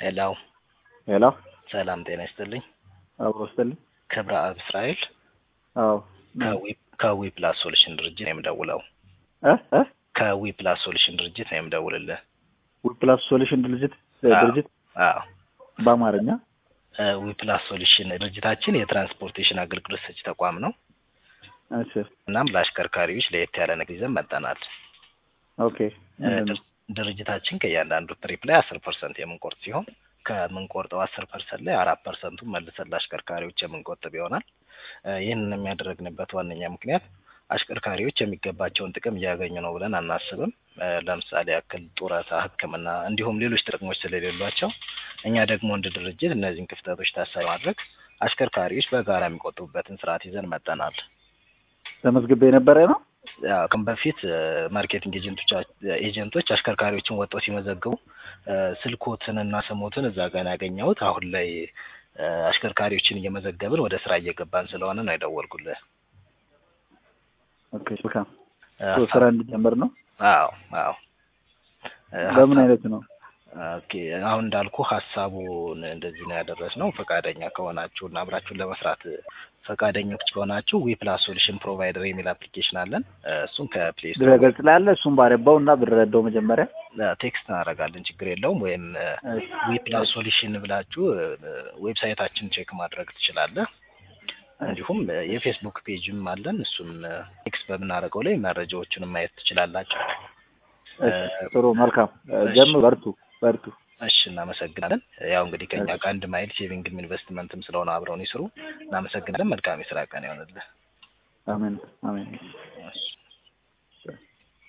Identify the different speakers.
Speaker 1: ሄሎ
Speaker 2: ሄሎ
Speaker 1: ሰላም ጤና ይስጥልኝ።
Speaker 2: አብሮ ስትልኝ
Speaker 1: ክብረ አብ እስራኤል
Speaker 2: አዎ
Speaker 1: ከዊ- ከዊ ፕላስ ሶሉሽን ድርጅት ነው የምደውለው።
Speaker 2: እ እ
Speaker 1: ከዊ ፕላስ ሶሉሽን ድርጅት ነው የምደውልልህ።
Speaker 2: ዊፕላስ ሶሉሽን ድርጅት
Speaker 1: አዎ።
Speaker 2: ድርጅት
Speaker 1: አዎ
Speaker 2: በአማርኛ
Speaker 1: ዊ ፕላስ ሶሉሽን ድርጅታችን የትራንስፖርቴሽን አገልግሎት ሰጪ ተቋም ነው።
Speaker 2: እሺ
Speaker 1: እናም ለአሽከርካሪዎች ለየት ያለ ነገር ይዘን መጠናል።
Speaker 2: ኦኬ
Speaker 1: እ ድር- ድርጅታችን ከእያንዳንዱ ትሪፕ ላይ አስር ፐርሰንት የምንቆርጥ ሲሆን ከምንቆርጠው አስር ፐርሰንት ላይ አራት ፐርሰንቱን መልሰን ለአሽከርካሪዎች የምንቆጥብ ይሆናል። እ ይህንን የሚያደረግንበት ዋነኛ ምክንያት አሽከርካሪዎች የሚገባቸውን ጥቅም እያገኙ ነው ብለን አናስብም። እ ለምሳሌ ያክል ጡረታ፣ ሕክምና እንዲሁም ሌሎች ጥቅሞች ስለሌሏቸው እኛ ደግሞ እንደ ድርጅት እነዚህን ክፍተቶች ታሳቢ ማድረግ አሽከርካሪዎች በጋራ የሚቆጥቡበትን ስርዓት ይዘን መጠናል።
Speaker 2: ተመዝግቤ የነበረ ነው።
Speaker 1: ያው ከም በፊት እ ማርኬቲንግ ኤጀንቶች ኤጀንቶች አሽከርካሪዎችን ወጥተው ሲመዘግቡ እ ስልኮትን እና ስሞትን እዛ ጋር ነው ያገኘሁት። አሁን ላይ እ አሽከርካሪዎችን እየመዘገብን ወደ ስራ እየገባን ስለሆነ ነው የደወልኩልህ።
Speaker 2: ኦኬ መልካም
Speaker 1: እ
Speaker 2: ሶ ስራ እንዲጀምር ነው።
Speaker 1: አዎ አዎ እ
Speaker 2: በምን
Speaker 1: ሀሳብ-
Speaker 2: አይነት ነው?
Speaker 1: ኦኬ አሁን እንዳልኩ ሀሳቡን እንደዚህ ነው ያደረስነው። ፈቃደኛ ከሆናችሁ እና አብራችሁን ለመስራት ፈቃደኞች ከሆናችሁ ዊ ፕላስ ሶሉሽን ፕሮቫይደር የሚል አፕሊኬሽን አለን። እ እሱን ከፕሌይ ስቶር
Speaker 2: ድረገጽ ላይ አለ። እሱን ባረባው እና ብረዳው መጀመሪያ
Speaker 1: ቴክስት እናደርጋለን፣ ችግር የለውም። ወይም
Speaker 2: እሺ፣
Speaker 1: ዊ ፕላስ ሶሉሽን ብላችሁ እ ዌብሳይታችን ቼክ ማድረግ ትችላለህ። እንዲሁም እ የፌስቡክ ፔጅም አለን። እሱም እ ቴክስት በምናደርገው ላይ መረጃዎቹንም ማየት ትችላላችሁ።
Speaker 2: እሺ፣ ጥሩ መልካም እ
Speaker 1: እሺ።
Speaker 2: ጀምር። በርቱ በርቱ።
Speaker 1: እሺ እናመሰግናለን። ያው እንግዲህ ከኛ ከአንድ ማይል ሴቪንግም ኢንቨስትመንትም ስለሆነ አብረውን ይስሩ። እናመሰግናለን። መልካም የስራ ቀን ይሆንልህ።
Speaker 2: አሜን አሜን።